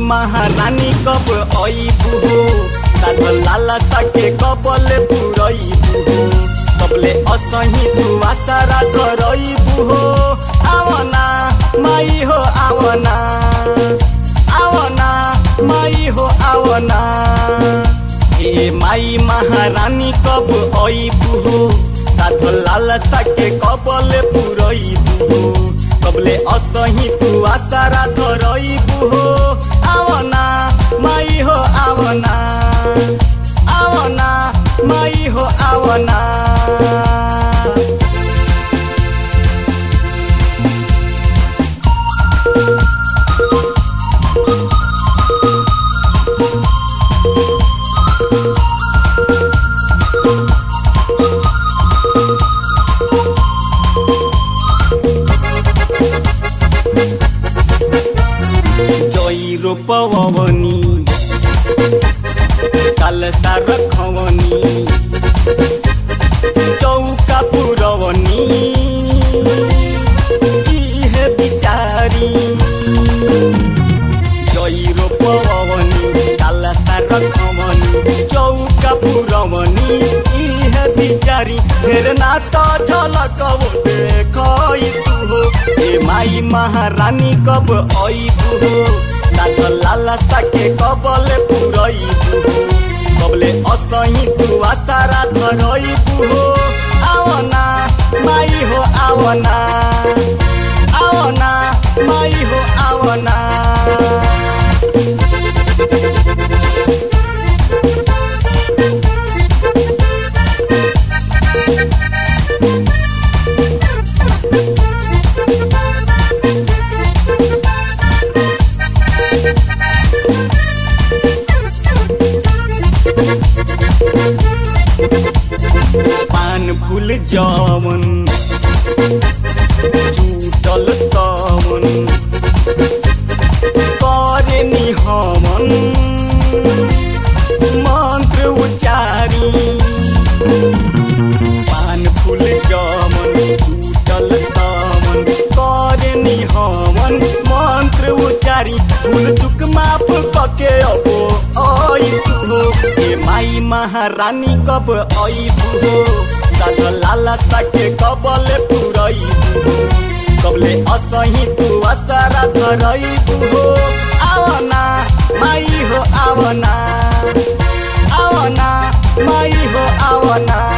महारानी कब अइबू हो साधल लाला सके कबले पुरइबू हो कबले असही तू आसारा धरइबू हो आवना माई हो आवना आवना माई हो आवना ए माई महारानी कब अइबू हो साधल लाला सके कबले पुरइबू हो कबले असही तू आसारा धरइबू हो आवना माई हो आवना आवना माई हो आवना जई रोपवनी कालसा रखवनी चौका पुरवनी इहे बिचारी जई रोपवनी कालसा रखवनी चौका पुरवनी इहे बिचारी फेर ना त झलक देखै तू हो ए माई महारानी कब अइबू हो साथ लाला साके कबले पुरइबू हो कबले असही तू आसारा धरइबू हो आवना माई हो आवना आवना माई हो आवना पान फूल जवन चूटल तवन करे निहमन मंत्र उच्चारी पान फूल जवन चूटल तवन करे निहमन मंत्र उच्चारी फूल चुक माफ कके अबो आई तू हो ए माई महारानी कब अइबू हो साथ लाला साके कबले पुरइबू हो कबले असही तू आसारा धरइबू हो आवना माई हो आवना आवना माई हो आवना